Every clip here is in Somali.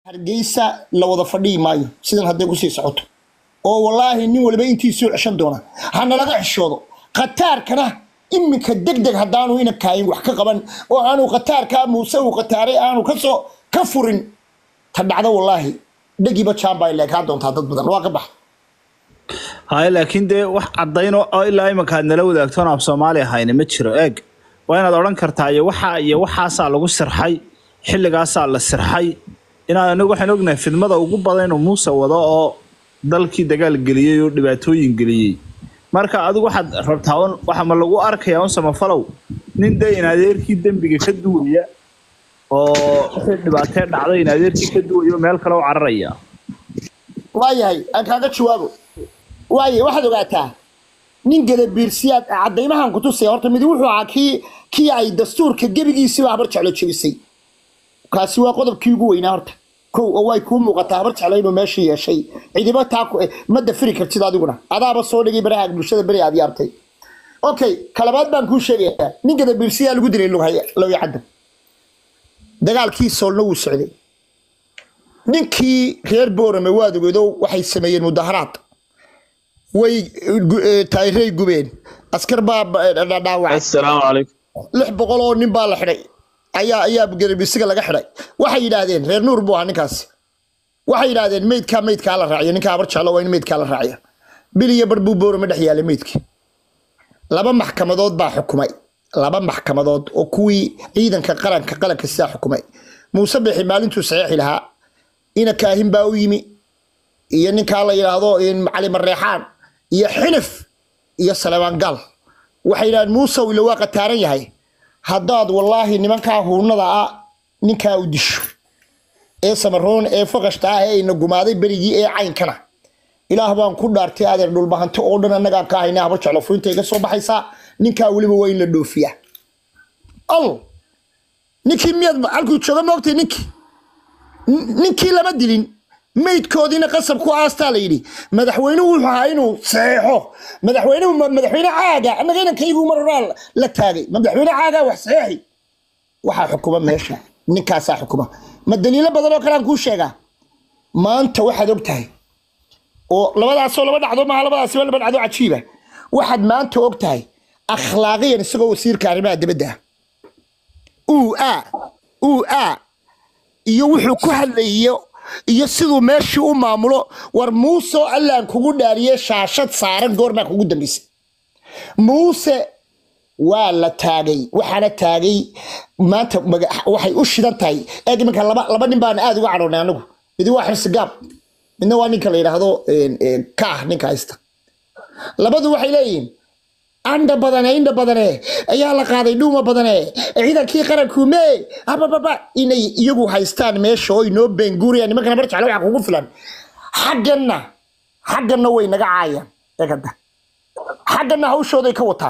hargeysa la wada fadhiyi maayo sidan hadday kusii socoto oo wallaahi nin waliba intiisuu ceshan doona hana laga xishoodo khataarkana iminka deg deg haddaanu ina kaayin wax ka qaban oo aanu khataarkaa muuse uu khataaray aanu kasoo ka furin ta dhacdo wallaahi dhagiiba jaambaa leekaa doontaa dad badan waa ka bax haye laakiin dee wax cadayno oo ilaa imanka aad nala wadaagtoon af soomaali ahayna ma jiro eeg waa inaad odhan kartaa iyo waxaa iyo waxaasaa lagu sirxay xilligaasaa la sirxay inaad anagu waxaan ognahay fidmada ugu badan inuu muuse wado oo dalkii dagaal geliyey oo dhibaatooyin geliyey marka adigu waxaad rabtaa un waxa ma lagu arkayaa un samafalow nin dee in adeerkii dembiga ka duwaya oo wixii dhibaatee dhacday in adeerkii ka duwaya oo meel kale u cararaya waayahay aan kaaga jawaabo waaye waxaad ogaataa nin gadabiirsiyaad cadaymahan ku tusaya horta midi wuxuu ahaa kii kii ay dastuurka gebigiisiba habar jeclo jebisay kaasi waa qodobkii ugu weynaa horta kow oo way kuu muuqataa habar jeclo inuu meesha yeeshay cidiba taa ku ma dafiri kartid adiguna adaaba soo dhigay baraha bulshada beri aad yaabtay okay kalabaad baan kuu sheegayaa nin gadabiirsiyaa lagu dilay lughaya lawya caddan dagaalkii soolna wuu socday ninkii reer boorame waad ogeedo waxay sameeyeen mudaharaad way taayirey gubeen askar baa dhaawacay السلام عليكم lix boqol oo nin baa la xidhay ayaa ayaa garabisiga laga xidhay waxay yidhaahdeen reer nuur buu ahaa ninkaasi waxay yidhaahdeen meydkaa meydkaa la raaciyo ninkaa habar jeclo waa in meydkaa la raaciya bil iyo bar buu boorame dhex yaalay meydkii laba maxkamadood baa xukumay laba maxkamadood oo kuwii ciidanka qaranka qaranka sidaa xukumay muuse bixi maalintuu saxiixi lahaa ina kaahin baa u yimi iyo ninkaa la yidhaahdo cali mareexaan iyo xinif iyo salebaan gal waxay yidhahdeen muusow ila waa qataaran yahay haddaad wallaahi nimankaa huunada ah ninkaa u disho ee samaroon ee faqashta ah ee ina gumaaday berigii ee caynkana ilaah baan ku dhaartay adeer dhulbahanti oo dhan annagaa ka haynaa habar jeclo furinta iga soo baxaysaa ninkaa weliba waa in la dhoofiyaa al ninkii miyaad halkuu jooga moogtay ninkii ninkii lama dilin maydkoodiina qasab ku aastaa la yidhi madaxweynuhu wuxuu ahaa inuu saxeexo madaxweynuhu ma- madaxweyne caaga annaga inankaygu mar horaa la taagay ma madaxweyne caaga wax saxeexi waxaa xukuma meesha ninkaasaa xukuma ma daliilo badan oo kale aan kuu sheegaa maanta waxaad og tahay oo labadaasoo laba dhacdo maaha labadaasi waa laba dhacdo cajiiba waxaad maanta og tahay akhlaaqiyan isagoo wasiirka arrimaha dibadda ah uu a uu a iyo wuxuu ku hadlayo iyo siduu meeshii u maamulo war muuse allaan kugu dhaariye shaashad saaran goormaa kugu dambaysay muuse waa la taagay waxaana taagay maanta maga- waxay u shidan tahay eeg iminka laba laba nin baan aad uga cadhoonay anagu midi waa xirsi gaab midna waa ninka la yidhaahdo kaah ninka haysta labadu waxay leeyihiin andha badane indha badane ayaa la qaaday dhuuma badane ciidankii qaranku mee abababa inay iyagu haystaan meesha oo inoo beenguurayaan nimankana bar jeclo waxa kugu filan xagganna xagganna way naga caayaan eegada xagganna hawshooday ka wataan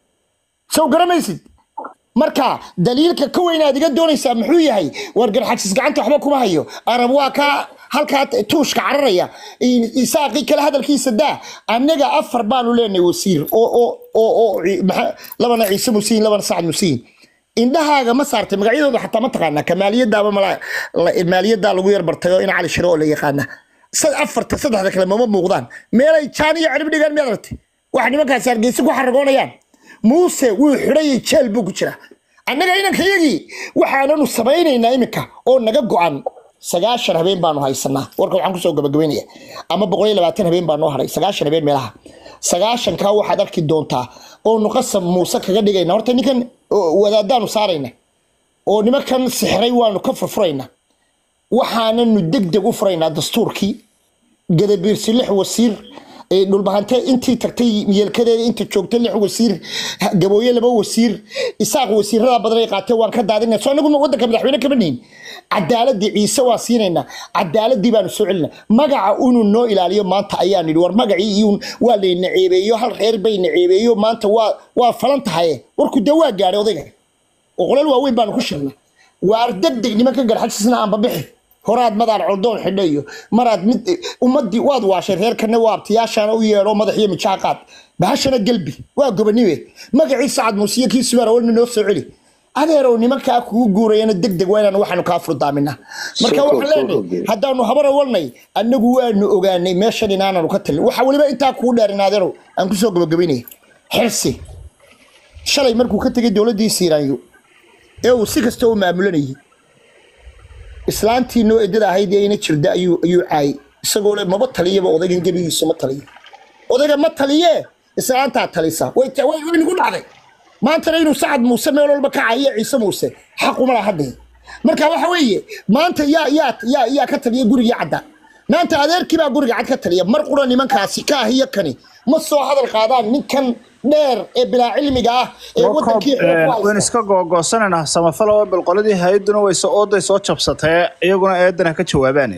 sow garamaysid marka daliilka ka weyn aad iga doonaysaa muxuu yahay war garxajis gacanta waxba kuma hayo arab waa kaa halkaa tuushka cararaya isaaqii kale hadalkiisa daa annaga afar baanu leenahay wasiir oo oo oo oo maxa- labana ciise musiin labana sacad musiin indhahaaga ma saartay magacyadooda xataa ma taqaanaa ka maaliyadaaba mala la- maaliyadaa lagu yar bartay oo in cali shiro oo la yaqaana sad afarta saddexda kale mama muuqdaan meelay jaan iyo cirib dhigaan miyaad aragtay waxa nimankaasi hargeysa ku xaragoonayaan muuse wuu xidhayay jeel buu ku jira annaga inankayagii waxaananu samaynaynaa iminka oo naga go-an sagaashan habeen baanu haysanaa warka waxaan kusoo gabagabaynaya ama boqol iyo labaatan habeen baa noo haray sagaashan habeen meelaha sagaashankaa waxaad arki doontaa oonu qasab muuse kaga dhigayna horta ninkan oo wadaadaanu saarayna oo nimankan sixiray waanu ka furfurayna waxaananu deg deg u furaynaa dastuurkii gadabiirsi lix wasiir ee dhulbahante intii tagtay yeelkadeeda inta joogtay lix wasiir gabooye laba wasiir isaaq wasiirada badan ay qaateen waan ka daadinay soo anagu wadanka madaxweyne kama nihin cadaaladii ciise waa siinaynaa cadaaladii baanu soo celina magaca inuu noo ilaaliyo maanta ayaan idhi war magacii iyuun waa layna ceebeeyo hal reer bayna ceebeeyo maanta waa waa falan tahaye warku dee waa gaadhay odayga oo qolal waaweyn baanu ku shirnay waar degdeg nimanka garxajisna aanba bixi horaad madaad coldoon xidho iyo maraad mid ummadii waad waashay reerkana waa abtiyaashana u yeedho madax iyo mijaa qaad bahashana gelbi waa gobaniwe magacii sacad muusiye kii subaar awalna noo soo celi adeerow nimankaa kugu guurayana deg deg waa inaanu waxaanu kaa furdaaminaa marka Soo koob, waxaan soo leenahay koob. haddaanu habar awalnay annagu waanu ogaanay meeshan inaananu ka talin waxa weliba intaa kuu dheerin adeerow aan kusoo gabagabaynaya xirsi shalay markuu ka tegay dowladdii siiraanyo ee uu si kasta u maamulanayay islaantii noo edada ahayd ee ina jirda ayuu ayuu caayay isagoo le maba taliyaba odaygan gebigiisu ma taliyo odayga ma taliye islaantaa talisa way ta- way way nagu dhacday maantana inuu sacad muuse meel walba ka caayiyo ciise muuse xaquma laha hadee marka waxa weeye maanta yaa yaa yaa yaa ka taliya gurigii cadda maanta adeerkii baa guriga cad ka taliya mar qura nimankaasi ka ah iyo kani ma soo hadal qaadaan ninkan dheer ee bilaa cilmiga ah ee Jacob, wadankii xoog ku eh, haysta. waan iska googoosananaa samafalo oo bal qoladii hay-aduna way soo ooday soo jabsatee iyaguna eedana ka jawaabaan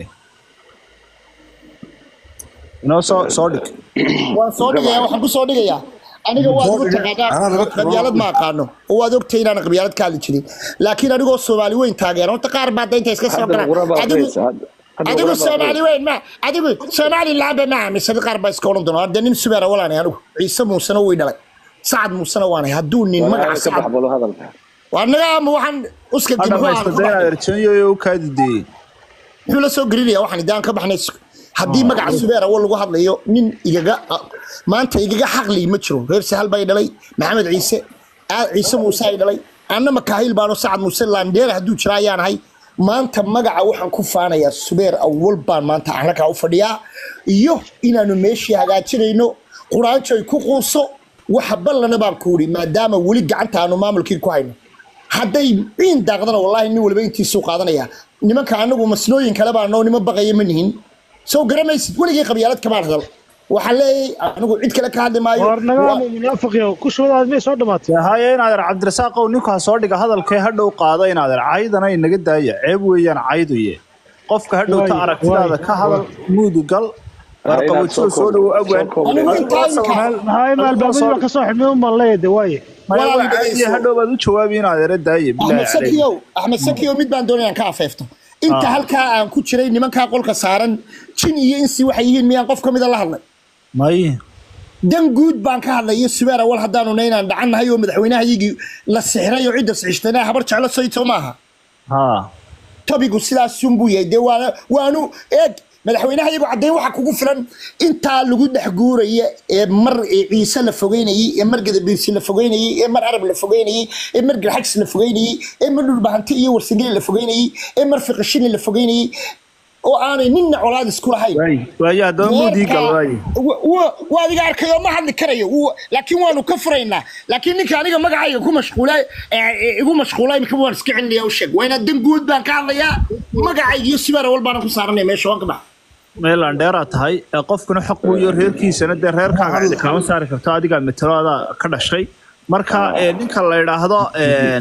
inoo soo soo dhig waan soo dhigaya waxaan ku soo dhigayaa aniga waad igu Anaa taqaanaa laga tago. qabyaalad ma aqaano oo waad ogtay inaan qabyaalad ka hadli jirin laakiin anigoo soomaali weyn taageera horta qaar baa daynta iska soo Haddana galaan quraba adigu aqriyaysa, hadda- hadda adigu quraba soomaali aqriyaysa. weyn ma adigu soomaali laaba ma aaminsan qaar baa iska odhan doona hadda nin subeera walaanay anigu ciise muusena way dhalay sacad muusena waanay hadduu nin Waa magaca ka sacad baxbado hadalka waa naga ama waxaan uska ha dib dhamaysta dayna erjanyo u kaadideeyey muxuu la soo gelinaya waxaan idaan ka baxnay haddii magaca subeer awal lagu hadlayo nin igaga maanta igaga xaqli ma jiro reer sahal bay dhalay maxamed ciise aad ciise muuse ay dhalay anna makaahil baano sacad muuse laandheer hadduu jira ayaan ahay maanta magaca waxaan ku faanayaa subeer awal baan maanta annagaa u fadhiyaa iyo inaanu meeshii hagaajinayno quraanjo ay ku quuso waxa ballana baan ku idhi maadaama weli gacanta aanu maamulkii ku hayno hadday ciin daaqdana wallaahi nin waliba intiisuu qaadanaya nimanka anagu masnooyin kale baa noo nima baqaya ma nihin soo garamaysid weligay qabyaalad kamaan hadal waxaan leeyahay anigu cid kale ka hadli maayo war nagaama munaafiqiyo ku shubadaad may soo dhamaatay haye inaadeer cabdirasaaqow ninkaa soo dhiga hadalkee hadhow qaado inaadeer caydana inaga daaya ceeb weeyaan cayduye qofka hadhowta Waay, aragtidaada waay, ka hadal muudi gal Ha, inaad warqabajada soo soo dhowo koob- awaan soo koob- Anigu Adigu intaa asal inkaa- meel- maxaa ima adigu albaabadii soo- baa ka soo xidhmay un baan leeyahay waaye maya Walaal waa caadiye dhegeyso. hadhow baad u jawaabi inaadeera daaye axmed bilaahi caleyk sakiyow axmed sakiyow mid baan doonaya aan ka afeefto inta Ah. halkaa aan ku jiray nimankaa qolka saaran jin iyo insi waxay yihiin miyaan qof ka mida la hadlay may dan guud baan ka hadlay iyo subeer awal haddaanu na inaan dhacannahay oo madaxweynahayagii la sixray oo cidda sixishtana habar jeclo soyto maaha ha tobigu sidaasunbuu yahay dee waana waanu eeg madaxweynaha iyagu caddayn waxa kugu filan intaa lagu dhex guuraya ee mar ee ciise la fogeynayey ee mar gadabiirsi la fogeynayey ee mar arab la fogeynayey ee mar garxajis la fogeynayey ee mar dhulbahanti iyo warsangeli la fogeynayey ee mar fiqishini la fogeynayey oo aanay ninna colaad isku lahayn waay waaye haddaba muudii gal waaye waa adiga arkayo ma hadli karayo Wuu- laakiin waanu ka furaynaa laakiin ninka aniga magacayga ku mashquulay ee igu mashquulay imika waan iska celinaya u sheeg waa inaad dan guud baan ka hadlayaa magacayga iyo sibaar awal baanan ku saaranaya meesha waan ka bax meelaan dheeraa tahay ee qofkuna xaq weeyo reerkiisana dee reerkaaga cidi kaama saari karto adigaa metelo ka dhashay marka ee, ninka la idhaahdo een,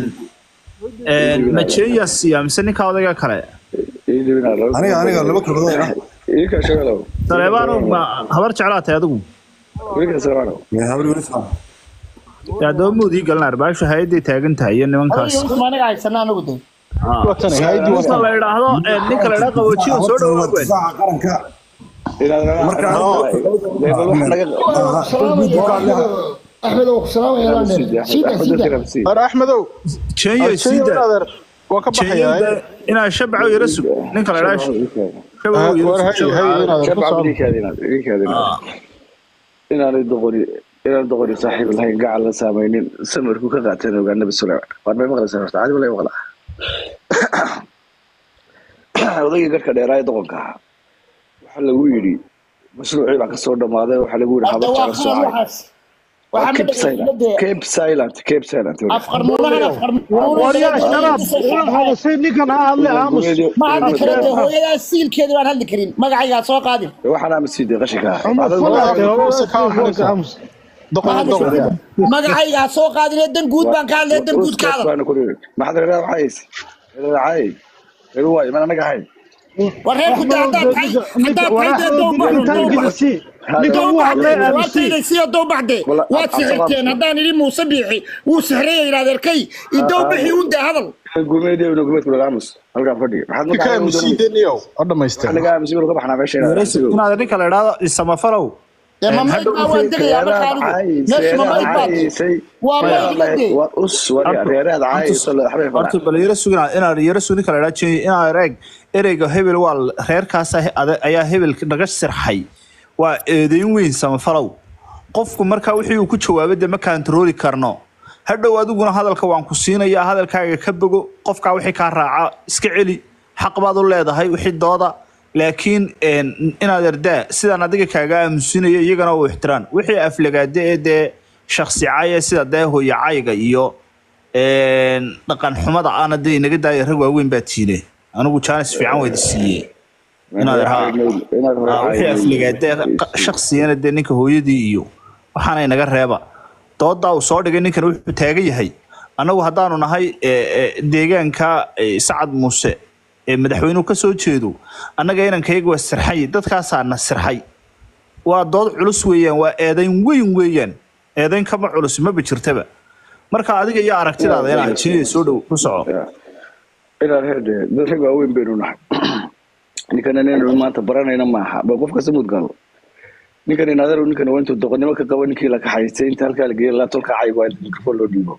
een, majeeya siya mise ninka odayga kale aniga aniga laba kalmadood ah Ika shagalow. saleebaano ma habar jeclaa tahay adigu Ika shagalow. Yaa habri weli soo dee haddaba muudii galna arbaashu hay-aday taagan tahay iyo nimankaas aniga haysana anagu de ninka la idhaahdo ee, ninka la idhaahdo qaboojiyo soo Horta waa dhawaad difaaca qaranka Marka axmed oo salaamaya sida sida war axmedow jeeyo siida adeer waa ka jeeyo baxayaa inaa shabaco yara sug ninka la idhaahdo shabaco war yara hay sug hay inaad ku soo inaanay doqoni inaan doqoni saaxiib lahayn gacan la saamaynin samarku ka qaateen ogaa nabi suleyman waar may maqlaysaa horta caadi malay maqlaa odaygii garhka dheeraa ee doqonka ahaa waxaa lagu yidhi mashruucii baa kasoo dhammaaday waxaa lagu yidhi hadda habar waa jecla qalad soocay waxaas waxaa ma cape silent dhegeysanade cape silent cape silent afqarmuunahan waryaa sharaab ula hadashay ninkan ha hadle aamus ma hadli karo de hooyadaa siilkeeda baan hadli karin magacaygaa soo qaadin waxaan aamusiiday qashinka cumar fulaate ninka aamus doqon doqon magacaygaa soo qaadinee dan guud baan ka hadlaya dan guud ka hadal maxaad reeraa waxays reeracay reer waay man anaga ahayn war reerku de haddaad tahay haddaad tahay dee dowbax dowbax ninkan wuu hadlay aamusi waataysiyo dowbaxde Wala- waad sixirteen haddaan idhi muuse biixi wuu sixraya yidhahdeerkay idowbixi u de hadal gumeedii gumeedku laga aamus halkaan fadhiga maxaad ka aamusiideniyow ha dhamaysteen naga aamusi ka baxnaa meesha inaad ninka la idhaahdo isamafalow ee ma Een, mayd hadhow baa waan degayaa marka reeraad anigu caayis meesha ma reeraad mayd baa dee caayisay waa maya mayd iga dee war us war horta reeraad horta caayiso waxbay horta falaan bal yara sugina inaad yara sugni kala dhaajiyo inaad ereeg ereyga hebel waa l- reerkaas ayaa hebel naga sirxay waa eedeyn weyn samafalow qofku markaa wixii uu ku jawaabay dee ma kantarooli karno hadhow adiguna hadalka waan ku siinayaa hadalkaaga ka bogo qofkaa wixii kaa raaca iska celi xaq baad u leedahay wixii dooda laakiin een, inaad erdaa sidaan adiga kaaga aamusinaya iyagana u ixtiraan wixii aflagaade ee dee shaksi caya sida dee hooyacayga iyo een, dhaqan xumada aana dee inaga daaya rag waaweyn baa tiine anigu jaanis fiican waydi siiyey inaad haa inaad haa, wixii afligaade shaqsigana dee ninka hooyadii iyo waxaana inaga reeba doodaa uu soo dhigay ninkan wuxuu taagan yahay annagu haddaanu nahay e, e, deegaanka e, sacad muuse ee madaxweynuhu ka soo jeedo annaga inankayga waa sirxay dadkaasaa na sirxay waa dood culus weeyaan waa eedayn weyn weeyaan eedayn kama culus maba jirtaba marka adiga iyo aragtidaada inaa jiya soo dhow ku soco inaad herde dad rag waaweyn baynu nahay ninkan inaynu maanta baranayna maaha ba qof kasta mudgalo ninkan inaadar ninkan waa intuu doqonnimo ka qabo ninkii la kaxaystay inta halkaa la geeyay la tolka cayg waa inta mikrofon loo dhiibo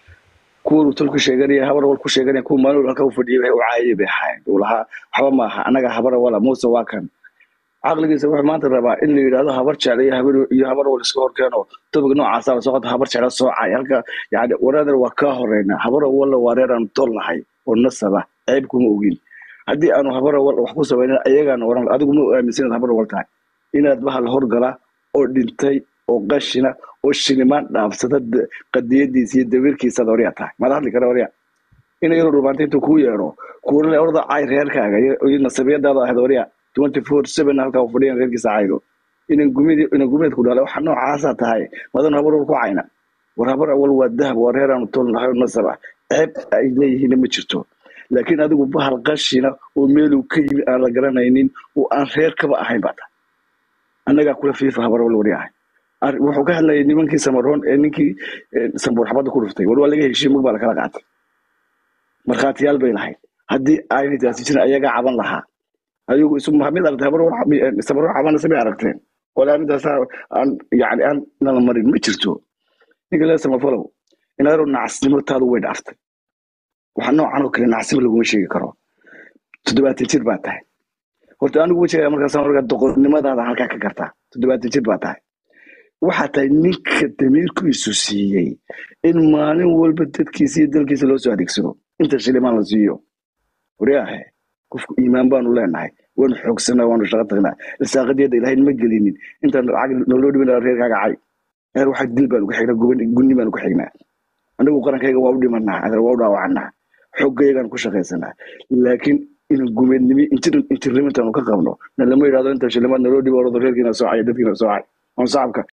kuwan tolku sheeganaya habar wal ku sheeganaya kuwa maalin halka u fadhiyay waxay u caayay bay ahayn uu lahaa waxba maaha annaga habara wala muuse waa kan caqligiisa wuxuu maanta rabaa in la yidhaahdo habar jecel iyo habar iyo habar wal iska horkeeno topic noocaasa lasoo qota habar jecel soo caay halka yani waraadar waa kaa horeyna habar walla waa reer aanu tol nahay oo nasaba ceeb kuma ogin haddii aanu habar wal wax ku samaynin ayagaana waran adigu ma aaminsan inaad habar wal tahay inaad bahal horgala oo dhintay oo qashina oo shilimaan dhaafsada d- qadiyadiisa iyo dawiirkiisaad horyaa tahay maad hadli kara horyaa ina yaro dhubaanta intuu kuu yeedho kuuna le orda cay reerkaaga iyo iyo nasabiyadaada ahayd horyaa twenty four seven halkaa u fadhiyan reerkiisa caydo inan gumid inan gumeed ku dhalay waxa noocaasaa tahay madan habar wal ku cayna war habar awal waa dahab waa reer aanu tol nahay oo nasab ah ceeb ay leeyihiinna ma jirto laakiin adigu bahal qashina oo meeluu ka yimi aan la garanaynin oo aan reer kaba ahayn baa tahay annagaa kula fiifa habar wal wari ahay Ar- wuxuu ka hadlayay nimankii samaroon ee ninkii eh, sambuur xabadda ku dhuftay war waa laga heshiiyey mag baa lakala qaatay markhaatiyaal bay lahayd haddii aynay taasi jirin ayagaa caban lahaa ayagu isu mid aragtay habar war samaroon cabanaysa may aragteen wala arrintaas aan yani aan nala marin ma jirto ninka lee samafalow inaadaro nacasnimo taadu way dhaaftay waxa noocan oo kale nacasnimo laguma sheegi karo toddobaatan jir baa tahay horta anigu wejigaya markaas markaa doqonnimadaada halkaa ka gartaa toddobaatan jir baa tahay waxaa tahay ninka damiirkiisu siiyey in maalin walba dadkiisa iyo dalkiisa loo soo adeegsado inta shilimaan la siiyo waryaahe qofku iimaan baanu leenahay waanu xoogsanaa waanu shaqo tagnaa irsaaqadeeda ilaahay ma gelinin intaan lacag naloo dhibin reerkaaga cay reer waxaa dil baanu ku xignaa guban gunni baanu ku xignaa anagu qarankayga waa u dhimanaa adeer waa u dhaawacanaa xooggayagaan ku shaqaysanaa laakiin inaan gumeednimi intirnimo intaanu ka qabno na lama yidhahdo inta shilimaad naloo dhibo ordo reerkiina soo caya dadkiina soo cay on sacabka